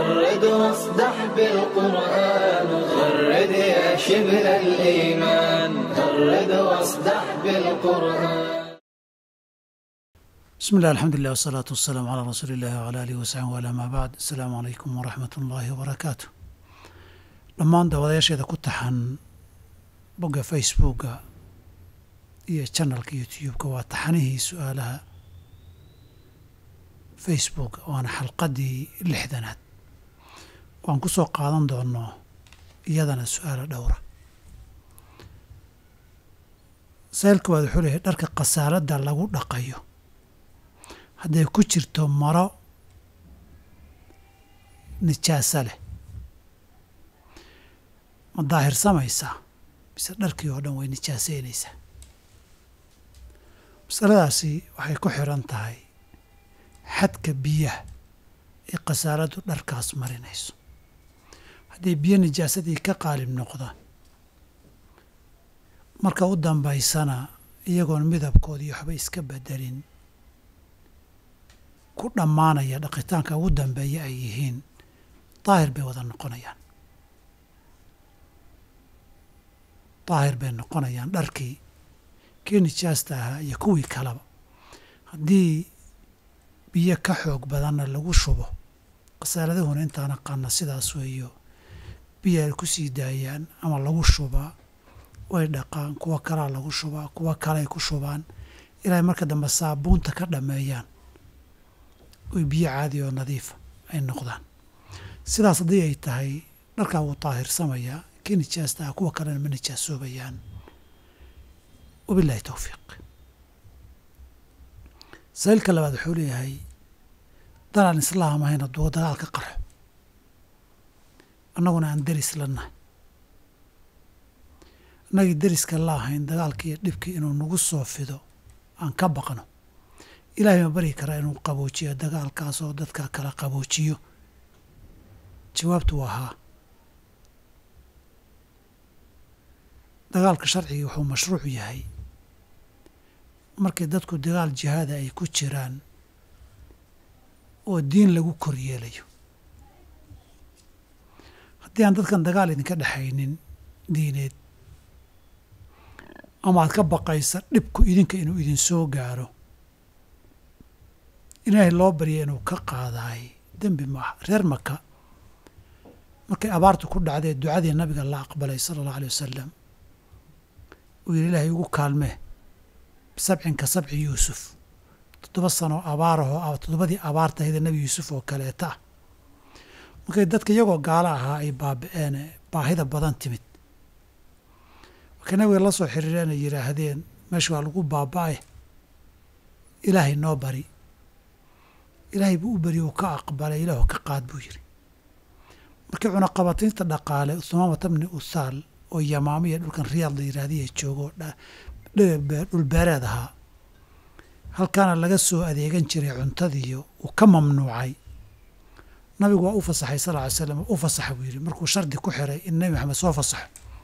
غرد واصدح بالقرآن غرد يا شبل الإيمان غرد واصدح بالقرآن بسم الله الحمد لله والصلاة والسلام على رسول الله وعلى آله وصحبه وعلى ما بعد السلام عليكم ورحمة الله وبركاته dhammaan daawadayaasheeda ku taxan bogga facebooka iyo channelka youtube-ka waa taxanihii su-aalaha facebook waana xalqaddii lixdanaad waan ku soo qaadan doono iyadana su-aalo dhowra saylka waad wuxuu leeyahay dharka khasaaladda lagu dhaqayo hadday ku jirto maro nijaaso leh ma daahirsamaysaa mise dharkii oo dhan way nijaasaynaysaa masaladaasi waxay ku xiran tahay xadka biyaha ee khasaaladdu dharkaas marinayso haddii biyo nijaasadii ka qaalib noqdaan marka u dambaysana iyagoon midabkoodii waxba iska bedelin ku dhammaanaya dhaqitaanka ugu dambeeya ay yihiin daahir bay wada noqonayaan daahir bay noqonayaan dharkii kii nijaasta ahaa iyo kuwii kaleba haddii biyo ka xoog badanna lagu shubo khasaaladahuna intaan aqaana sidaas weeyo biyo ay ku sii daayaan ama lagu shubaa way dhaqaan kuwo kalaa lagu shubaa kuwo kaleay ku shubaan ilaahay marka dambe saabuunta ka dhammeeyaan oy biyo caadi oo nadiifa ay noqdaan sidaas haddii ay tahay dharkaa wuu daahirsamaya kii nijaasta ah kuwa kalena ma nijaasoobayaan wabillahi towfiiq saylka labaad wuxuu leeyahay dalaan islaam ahayn hadduu dagaal ka qarxo annaguna aan deris la nahay annagii deriska la ahayn dagaalkii iyo dhibkii inuu nagu soo fido aan ka baqno ilaahay ma bari karaa inuu qaboojiyo dagaalkaas oo dadka kala qaboojiyo jawaabtu waa haa dagaalka sharcigii wuxuu mashruuc yahay markii dadku dagaal jihaada ay ku jiraan oo diin lagu kor yeelayo haddii aan dadkan dagaal idinka dhexaynin diineed ama aad ka baqaysa dhibku idinka inuu idin soo gaaro ilaahay loo barya inuu ka qaadaay dembi maaha reer maka markay abaartu ku dhacdee ducadii nabiga la aqbalay sala allahu alay wasalam uu yidhi ilaahay ugu kaalmee bisabcin ka sabci yuusuf toddoba sanoo abaarahoo toddobadii abaartahayda nebi yuusuf oo kaleeta ah markay dadka iyagoo gaalo ahaa ay baabi'een baahida badan timid markay nabiga la soo xiriireen ay yidhaahdeen meesha waa lagu baaba'e ilaahay noo bari ilaahay buu u beri uu ka aqbalay ilaahu ka qaad buu yidhi markii cunaqabataynta dhaqaale umaamata bni uthaal oo yamaamiya dhulkan riyaad la yidhaahdiya joogo dhulbeereed ahaa halkaana laga soo adeegan jiray cuntadiiyo uu ka mamnuucay nabigu waa u fasaxay sal ly slam u fasaxa buu yidhi markuu shardi ku xiray in nebi maxamed soo fasaxo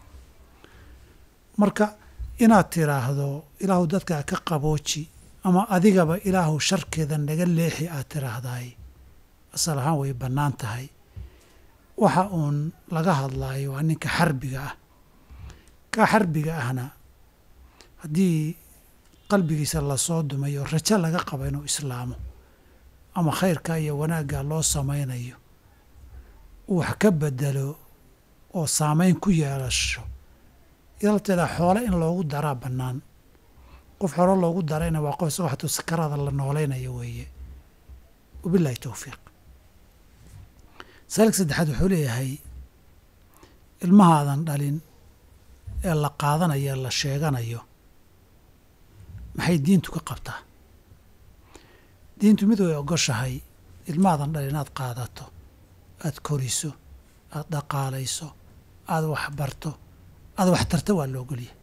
marka inaad tiraahdo ilaahu dadka ka qabooji ama adigaba ilaahu sharkeeda naga leexi aad tiraahdaay asal ahaan way bannaan tahay waxa uun laga hadlaayo waa ninka xarbiga ah kaa xarbiga ahna haddii qalbigiisa lasoo dumayo rajo laga qabo inuu islaamo ama khayrka iyo wanaagga loo samaynayo uu wax ka bedelo oo saamayn ku yeelasho ilalteeda xoole in loogu daraa bannaan qof xoro loogu darayna waa qof isagoo xatuu sakaraada la noolaynayo weeye wabillahi towfiiq saalka saddexaad wuxuu leeyahay ilmahaadan dhalin ee la qaadanayo ee la sheeganayo maxay diintu ka qabtaa diintu mid way ogoshahay ilmahaadan dhalin inaad qaadato aad koriso aad dhaqaalayso aada waxbarto aada waxtarto waa la ogolyahay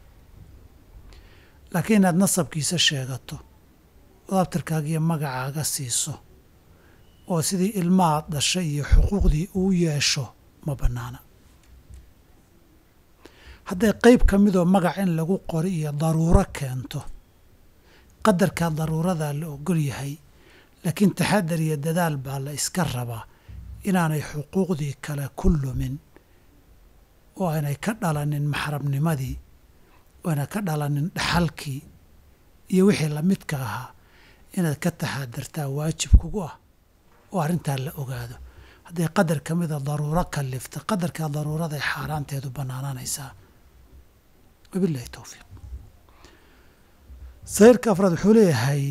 laakiin inaad nasabkiisa sheegato oo abtirkaaga iyo magacaaga siiso oo sidii ilmahaad dhashay iyo xuquuqdii uu yeesho ma bannaana hadday qayb ka midoo magac in lagu qori iyo daruuro keento qadarkaa daruuradaa la ogol yahay laakiin taxadar iyo dadaal baa la iska rabaa inaanay xuquuqdii kale ku lumin oo aanay ka dhalanin maxrabnimadii oo aanay ka dhalanin dhaxalkii iyo wixii lamidka ahaa inaad ka taxaadartaa waajib kugu ah oo arrintaa la ogaado hadday qadar ka mida daruuro kalifta qadarkaa daruuraday xaaraanteedu bannaanaanaysaa wabillahi towfiiq sayrka afraad wuxuu leeyahay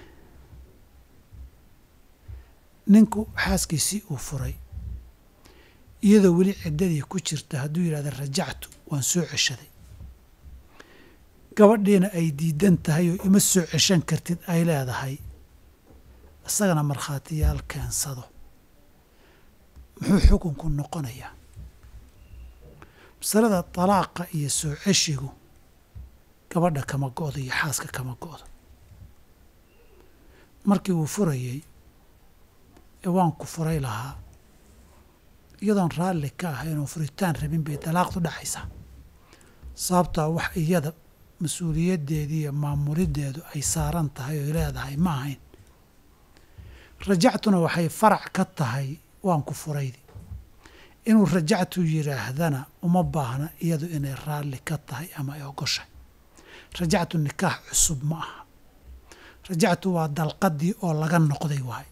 ninku xaaskiisii uu furay iyadoo weli ciddadii ku jirta hadduu yidhahda rajactu waan soo ceshaday gabadhiina ay diidan tahay oo ima soo ceshan kartid ay leedahay isagana markhaatiyaal keensado muxuu xukunku noqonayaa masalada dalaaqa iyo soo ceshigu gabadha kama go'do iyo xaaska kama go'do markii uu furayey ee waan ku furay lahaa iyadoon raalli ka ahayn oo furitaan rabin bay dalaaqdu dhacaysaa sababtaa wax iyada mas-uuliyaddeedii iyo maamuliddeedu ay saaran tahay oy leedahay ma ahayn rajactuna waxay farac ka tahay waan ku furaydi inuu rajactu yidhaahdana uma baahna iyadu inay raalli ka tahay ama ay ogoshay rajactu nikaax cusub ma aha rajactu waa dalqadii oo laga noqday waay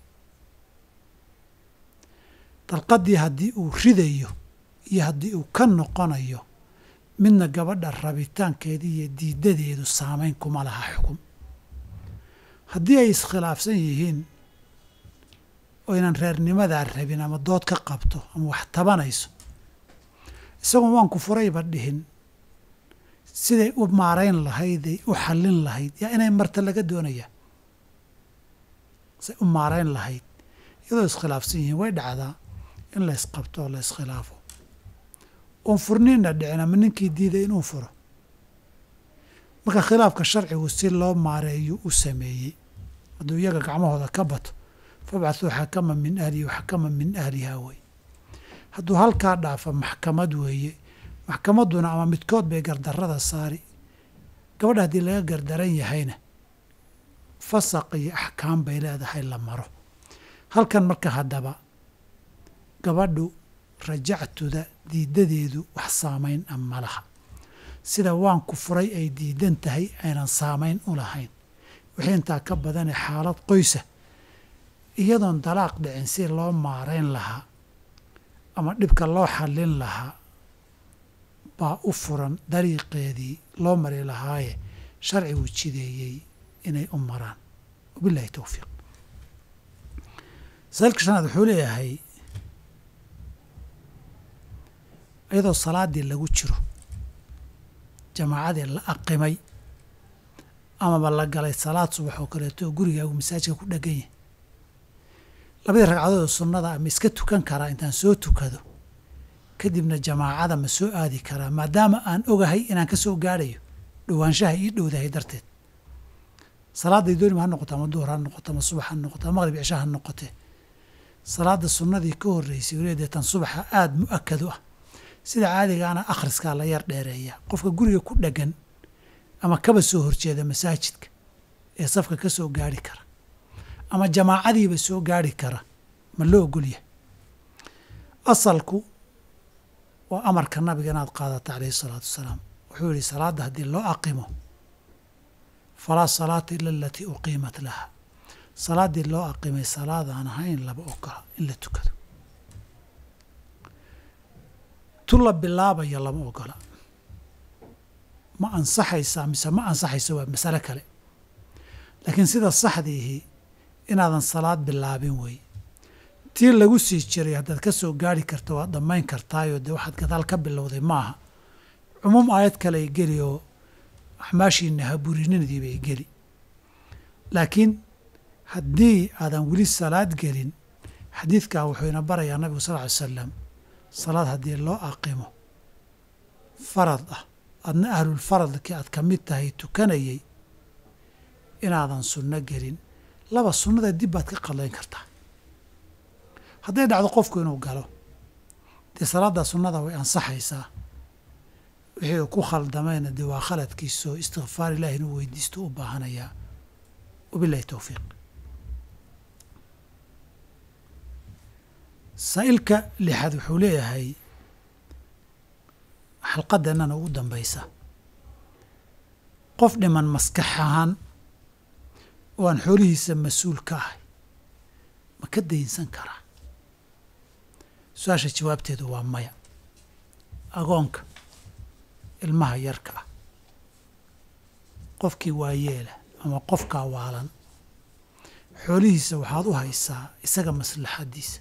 dalqadii haddii uu ridayo iyo haddii uu ka noqonayo midna gabadha rabitaankeeda iyo diidadeedu saamayn kuma laha xukun haddii ay iskhilaafsan yihiin oo ynan reernimadaa rabin ama dood ka qabto ama wax tabanayso isagoon waan ku furayba dhihin siday u maarayn lahayday u xallin lahayd yaa inay marta laga doonayaa say u maarayn lahayd iyadoo iskhilaafsan yihiin way dhacdaa in la ysqabto oo la iskhilaafo oon furniinna dhicin ama ninkii diiday inuu furo marka khilaafka sharcigu si loo maareeyo u sameeyey hadduu iyaga gacmahooda ka bato fabcathuu xakama min ahlihi wa xakama min ahlihaa wey hadduu halkaa dhaafa maxkamad weeye maxkamadduna ama midkood bay gardarrada saari gabadha haddii laga gardaran yahayna fasaq iyo axkaam bay leedahay la maro halkan marka haddaba gabadhu rajactuda diidadeedu wax saamayn a ma laha sida waan ku furay ay diidan tahay aynan saamayn u lahayn wixii intaa ka badane xaalad qoysa iyadoon dalaaq dhicin si loo maarayn lahaa ama dhibka loo xallin lahaa baa u furan dariiqeedii loo mari lahaaye sharcigu jideeyey inay u maraan wabillahi towfiiq saalka shanaad wuxuu leeyahay iyadoo salaaddii lagu jiro jamaacadii la aqimay amaba la galay salaad subax oo kaleeto oo gurigaagu masaajka ku dhegan yahay labadii ragcadood oo sunnada ama iska tukan karaa intaan soo tukado kadibna jamaacada ma soo aadi karaa maadaama aan ogahay inaan ka soo gaadhayo dhowaanshaha ii dhowdahay darteed salaadday doonima ha noqoto ama duhur ha noqoto ama subax ha noqoto ama maqrib cisha ha noqotee salaada sunnadii ka horreysay weliba tan subaxa aada mu-akad u ah sida caadigaana akhriskaa la yar dheereeya qofka guriga ku dheggan ama kaba soo horjeeda masaajidka ee safka ka soo gaari kara ama jamaacadiiba soo gaari kara ma loo ogolyahay asalku waa amarka nabiga inaad qaadato calayhi isalaatu wasalaam wuxuu yihi salaadda haddii loo aqimo falaa salaata ila alatii uqiimat laha salaaddii loo aqimay salaadaan ahayn laba ogola in la tukado tu la bilaabayo lama ogola ma ansaxaysaa mise ma ansaxayso waa masale kale laakiin sida saxdiihi inaadan salaad bilaabin wey tii lagu sii jiray haddaad ka soo gaari karto waad dhammayn kartaayoo dee waxaad gadaal ka bilowday maaha cumuum aayad kale ay geli oo axmaashiina haburinadii bay geli laakiin haddii aadan weli salaad gelin xadiidkaa wuxuu ina barayaa nabigu sal ly salam salaad haddii loo aqimo farad ah adna ahlulfaradkii aad ka mid tahay tukanayay inaadan sunno gelin laba sunnada dib baad ka qadlayn kartaa hadday dhacdo qofku inuu galo dee salaaddaa sunnada way ansaxaysaa wixii uu ku khaldamayna dee waa khaladkiisoo istikfaar ilahi inuu weydiisto u baahanayaa wabilahi towfiiq saa'ilka lixaad wuxuu leeyahay xalqadeennana ugu dambaysa qof dhiman maskax ahaan oo aan xoolihiisa mas-uul ka ahay ma ka daynsan karaa su-aasha jawaabteedu waa maya agoonka ilmaha yarka ah qofkii waayeela ama qofkaa waalan xoolihiisa waxaad u haysaa isaga maslaxaddiisa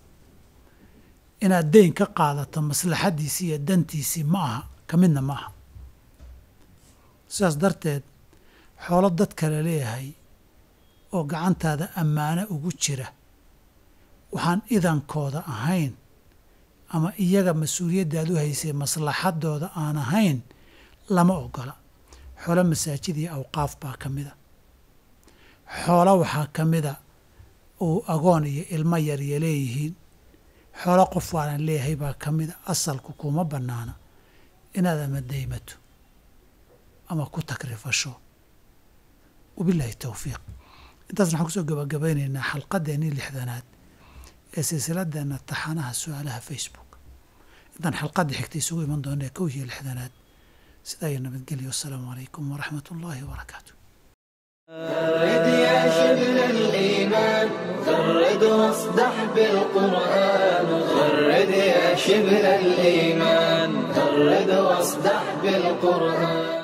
inaad deyn ka qaadato maslaxaddiisii iyo dantiisii ma aha ka midna ma aha sidaas darteed xoolo dad kale leeyahay oo gacantaada ammaano ugu jira waxaan idankooda ahayn ama iyaga mas-uuliyaddaad u haysay maslaxadooda aan ahayn lama ogola xoolo masaajid iyo awqaaf baa ka mida xoolo waxaa ka mida uu agoon iyo ilmo yarya leeyihiin xoolo qof waanan leeyahay baa ka mida asalku kuma bannaana inaad ama daymato ama ku takrifasho wabilaahi towfiiq intaasna waxaan kusoo gabagabaynaynaa xalqadeennii lixdanaad ee silsiladeenna taxanaha su-aalaha facebook intaan xalqadda xigta isugu iman doonee kow iyo lixdanaad sidaa iyo nabadgelyo wasalaamu calaykum waraxmat ullaahi wabarakaatu فرد يا شبل الإيمان فرد واصدح بالقرآن فرد يا شبل الإيمان فرد واصدح بالقرآن